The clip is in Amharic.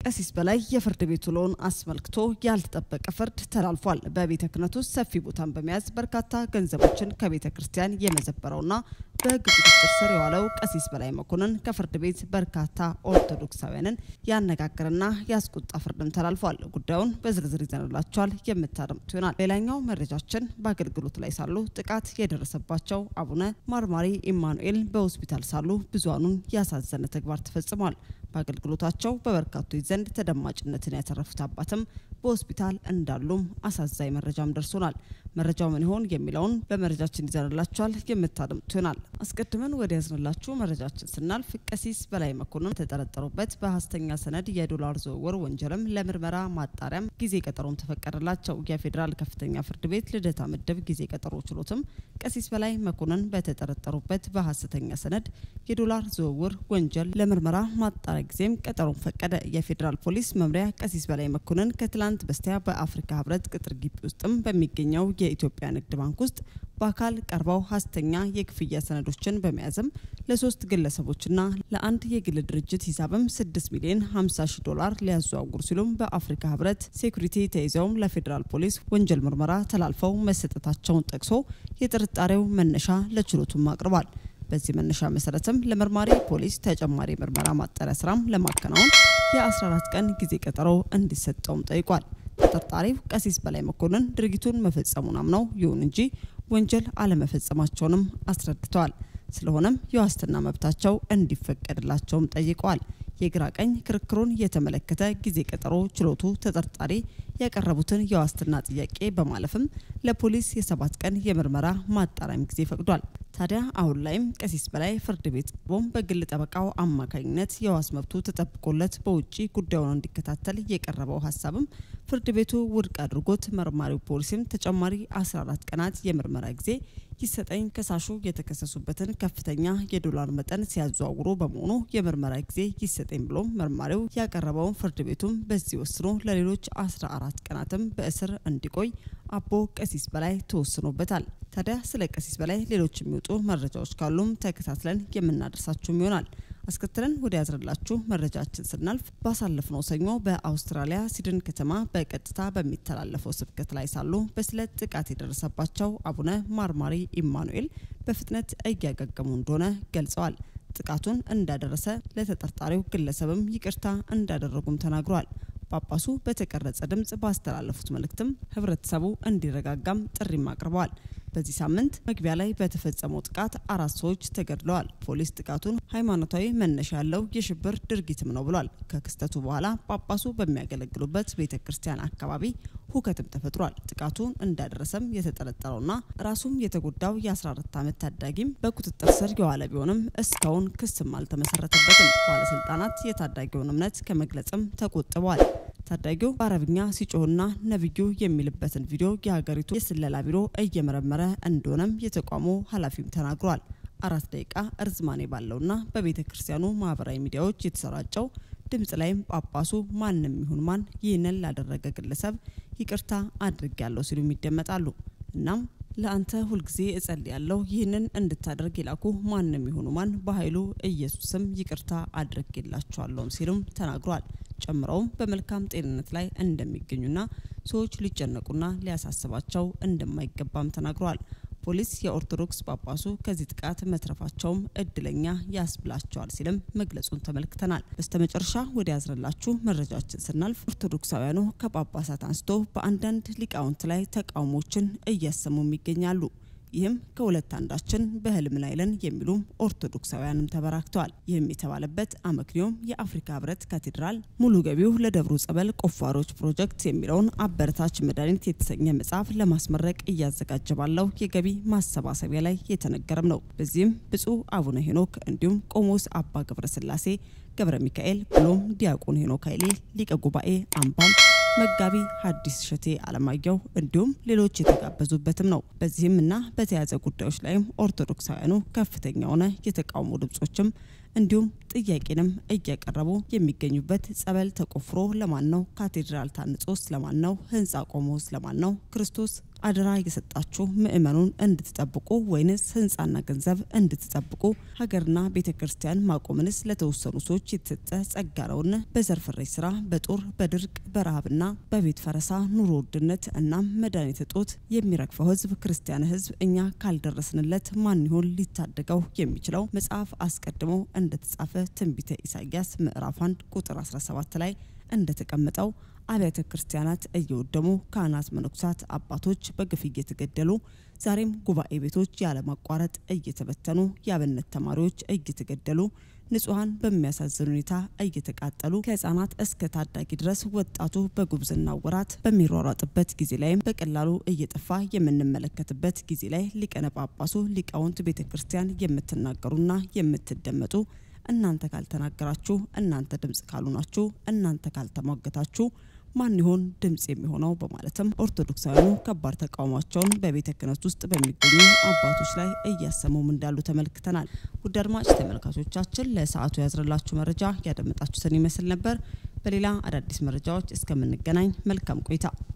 ቀሲስ በላይ የፍርድ ቤት ውሎውን አስመልክቶ ያልተጠበቀ ፍርድ ተላልፏል። በቤተ ክህነት ውስጥ ሰፊ ቦታን በመያዝ በርካታ ገንዘቦችን ከቤተ ክርስቲያን የመዘበረውና በሕግ ቁጥጥር ስር የዋለው ቀሲስ በላይ መኮንን ከፍርድ ቤት በርካታ ኦርቶዶክሳውያንን ያነጋገረና ያስቆጣ ፍርድም ተላልፏል። ጉዳዩን በዝርዝር ይዘንላቸዋል የምታደምጡ ይሆናል። ሌላኛው መረጃችን በአገልግሎት ላይ ሳሉ ጥቃት የደረሰባቸው አቡነ ማርማሪ ኢማኑኤል በሆስፒታል ሳሉ ብዙሃኑን ያሳዘነ ተግባር ተፈጽሟል። በአገልግሎታቸው በበርካቶች ዘንድ ተደማጭነትን ያተረፉት አባትም በሆስፒታል እንዳሉም አሳዛኝ መረጃም ደርሶናል። መረጃው ምን ይሆን የሚለውን በመረጃችን ይዘንላችኋል የምታደምጡ ይሆናል። አስቀድመን ወደ ያዝንላችሁ መረጃችን ስናልፍ ቀሲስ በላይ መኮንን የተጠረጠሩበት በሀሰተኛ ሰነድ የዶላር ዝውውር ወንጀልም ለምርመራ ማጣሪያም ጊዜ ቀጠሮም ተፈቀደላቸው። የፌዴራል ከፍተኛ ፍርድ ቤት ልደታ ምድብ ጊዜ ቀጠሮ ችሎትም ቀሲስ በላይ መኮንን በተጠረጠሩበት በሀሰተኛ ሰነድ የዶላር ዝውውር ወንጀል ለምርመራ ማጣሪያ ጊዜም ቀጠሮን ፈቀደ። የፌዴራል ፖሊስ መምሪያ ቀሲስ በላይ መኮንን ከትላንት በስቲያ በአፍሪካ ህብረት ቅጥር ግቢ ውስጥም በሚገኘው የኢትዮጵያ ንግድ ባንክ ውስጥ በአካል ቀርበው ሀሰተኛ የክፍያ ሰነዶችን በመያዝም ለሶስት ግለሰቦችና ለአንድ የግል ድርጅት ሂሳብም 6 ሚሊዮን 50 ሺህ ዶላር ሊያዘዋውሩ ሲሉም በአፍሪካ ህብረት ሴኩሪቲ ተይዘውም ለፌዴራል ፖሊስ ወንጀል ምርመራ ተላልፈው መሰጠታቸውን ጠቅሶ የጥርጣሬው መነሻ ለችሎቱም አቅርቧል። በዚህ መነሻ መሰረትም ለመርማሪ ፖሊስ ተጨማሪ ምርመራ ማጣሪያ ስራም ለማከናወን የ14 ቀን ጊዜ ቀጠሮ እንዲሰጠውም ጠይቋል። ተጠርጣሪው ቀሲስ በላይ መኮንን ድርጊቱን መፈጸሙን አምነው ይሁን እንጂ ወንጀል አለመፈጸማቸውንም አስረድተዋል። ስለሆነም የዋስትና መብታቸው እንዲፈቀድላቸውም ጠይቀዋል። የግራ ቀኝ ክርክሩን የተመለከተ ጊዜ ቀጠሮ ችሎቱ ተጠርጣሪ ያቀረቡትን የዋስትና ጥያቄ በማለፍም ለፖሊስ የሰባት ቀን የምርመራ ማጣሪያም ጊዜ ፈቅዷል። ታዲያ አሁን ላይም ቀሲስ በላይ ፍርድ ቤት ቀርቦም በግል ጠበቃው አማካኝነት የዋስ መብቱ ተጠብቆለት በውጭ ጉዳዩን እንዲከታተል የቀረበው ሀሳብም ፍርድ ቤቱ ውድቅ አድርጎት መርማሪው ፖሊስም ተጨማሪ 14 ቀናት የምርመራ ጊዜ ይሰጠኝ ከሳሹ የተከሰሱበትን ከፍተኛ የዶላር መጠን ሲያዘዋውሩ በመሆኑ የምርመራ ጊዜ ይሰጠኝ ብሎም መርማሪው ያቀረበውን ፍርድ ቤቱም በዚህ ወስኖ ለሌሎች 14 ቀናትም በእስር እንዲቆይ አቦ ቀሲስ በላይ ተወስኖበታል። ታዲያ ስለ ቀሲስ በላይ ሌሎች የሚወጡ መረጃዎች ካሉም ተከታትለን የምናደርሳችሁም ይሆናል። አስከትለን ወደ ያዝረላችሁ መረጃችን ስናልፍ ባሳለፍነው ሰኞ በአውስትራሊያ ሲድን ከተማ በቀጥታ በሚተላለፈው ስብከት ላይ ሳሉ በስለት ጥቃት የደረሰባቸው አቡነ ማርማሪ ኢማኑኤል በፍጥነት እያገገሙ እንደሆነ ገልጸዋል። ጥቃቱን እንዳደረሰ ለተጠርጣሪው ግለሰብም ይቅርታ እንዳደረጉም ተናግሯል። ጳጳሱ በተቀረጸ ድምጽ ባስተላለፉት መልእክትም ህብረተሰቡ እንዲረጋጋም ጥሪም አቅርበዋል። በዚህ ሳምንት መግቢያ ላይ በተፈጸመው ጥቃት አራት ሰዎች ተገድለዋል። ፖሊስ ጥቃቱን ሃይማኖታዊ መነሻ ያለው የሽብር ድርጊትም ነው ብሏል። ከክስተቱ በኋላ ጳጳሱ በሚያገለግሉበት ቤተ ክርስቲያን አካባቢ ሁከትም ተፈጥሯል። ጥቃቱን እንዳደረሰም የተጠረጠረውና ራሱም የተጎዳው የ14 ዓመት ታዳጊም በቁጥጥር ስር የዋለ ቢሆንም እስካሁን ክስም አልተመሰረተበትም። ባለስልጣናት የታዳጊውን እምነት ከመግለጽም ተቆጥበዋል። ታዳጊው በአረብኛ ሲጮህና ነብዩ የሚልበትን ቪዲዮ የሀገሪቱ የስለላ ቢሮ እየመረመረ እንደሆነም የተቋሙ ኃላፊም ተናግሯል። አራት ደቂቃ እርዝማኔ ባለውና በቤተ ክርስቲያኑ ማህበራዊ ሚዲያዎች የተሰራጨው ድምጽ ላይም ጳጳሱ ማንም ይሁን ማን ይህንን ላደረገ ግለሰብ ይቅርታ አድርጌያለሁ ሲሉም ይደመጣሉ። እናም ለአንተ ሁልጊዜ እጸልያለሁ ይህንን እንድታደርግ የላኩ ማንም ይሁኑ ማን በኃይሉ ኢየሱስም ይቅርታ አድርጌላቸዋለሁም ሲሉም ተናግሯል። ጨምረውም በመልካም ጤንነት ላይ እንደሚገኙና ሰዎች ሊጨነቁና ሊያሳስባቸው እንደማይገባም ተናግረዋል። ፖሊስ የኦርቶዶክስ ጳጳሱ ከዚህ ጥቃት መትረፋቸውም እድለኛ ያስብላቸዋል ሲልም መግለጹን ተመልክተናል። በስተመጨረሻ ወደ ያዝንላችሁ መረጃችን ስናልፍ ኦርቶዶክሳውያኑ ከጳጳሳት አንስቶ በአንዳንድ ሊቃውንት ላይ ተቃውሞችን እያሰሙም ይገኛሉ። ይህም ከሁለት አንዳችን በህልም ላይ ነን የሚሉም ኦርቶዶክሳውያንም ተበራክተዋል። ይህም የተባለበት አመክንዮም የአፍሪካ ህብረት ካቴድራል ሙሉ ገቢው ለደብሩ ጸበል ቆፋሮች ፕሮጀክት የሚለውን አበረታች መድኃኒት የተሰኘ መጽሐፍ ለማስመረቅ እያዘጋጀ ባለው የገቢ ማሰባሰቢያ ላይ የተነገረም ነው። በዚህም ብፁዕ አቡነ ሄኖክ እንዲሁም ቆሞስ አባ ገብረ ስላሴ ገብረ ሚካኤል ብሎም ዲያቆን ሄኖክ ኃይሌ ሊቀ ጉባኤ አምባም መጋቢ ሐዲስ እሸቴ አለማየሁ እንዲሁም ሌሎች የተጋበዙበትም ነው። በዚህም እና በተያያዘ ጉዳዮች ላይም ኦርቶዶክሳውያኑ ከፍተኛ የሆነ የተቃውሞ ድምጾችም እንዲሁም ጥያቄንም እያቀረቡ የሚገኙበት ጸበል ተቆፍሮ ለማን ነው? ካቴድራል ታንጾስ ለማን ነው? ህንጻ ቆሞስ ለማን ነው? ክርስቶስ አደራ የሰጣችሁ ምእመኑን እንድትጠብቁ ወይንስ ህንጻና ገንዘብ እንድትጠብቁ ሀገርና ቤተ ክርስቲያን ማቆምንስ ለተወሰኑ ሰዎች የተሰጠ ጸጋ ነውን? በዘርፍሬ ስራ፣ በጦር በድርቅ በረሃብና በቤት ፈረሳ ኑሮ ውድነት እናም መድኃኒት እጦት የሚረግፈው ህዝብ ክርስቲያን ህዝብ እኛ ካልደረስንለት ማን ይሆን ሊታደገው የሚችለው? መጽሐፍ አስቀድሞ እንደተጻፈ ትንቢተ ኢሳያስ ምዕራፍ 1 ቁጥር 17 ላይ እንደተቀመጠው አብያተ ክርስቲያናት እየወደሙ ካህናት፣ መነኮሳት፣ አባቶች በግፍ እየተገደሉ ዛሬም ጉባኤ ቤቶች ያለማቋረጥ እየተበተኑ የአብነት ተማሪዎች እየተገደሉ ንጹሐን በሚያሳዝን ሁኔታ እየተቃጠሉ ከህጻናት እስከ ታዳጊ ድረስ ወጣቱ በጉብዝና ወራት በሚሯሯጥበት ጊዜ ላይም በቀላሉ እየጠፋ የምንመለከትበት ጊዜ ላይ ሊቀነ ጳጳሱ ሊቃውንት ቤተ ክርስቲያን የምትናገሩና የምትደመጡ እናንተ ካልተናገራችሁ፣ እናንተ ድምጽ ካልሆናችሁ፣ እናንተ ካልተሟገታችሁ ማን ይሆን ድምጽ የሚሆነው? በማለትም ኦርቶዶክሳውያኑ ከባድ ተቃውሟቸውን በቤተ ክህነት ውስጥ በሚገኙ አባቶች ላይ እያሰሙም እንዳሉ ተመልክተናል። ውድ አድማጭ ተመልካቾቻችን ለሰዓቱ ያዝረላችሁ መረጃ ያደመጣችሁትን ይመስል ነበር። በሌላ አዳዲስ መረጃዎች እስከምንገናኝ መልካም ቆይታ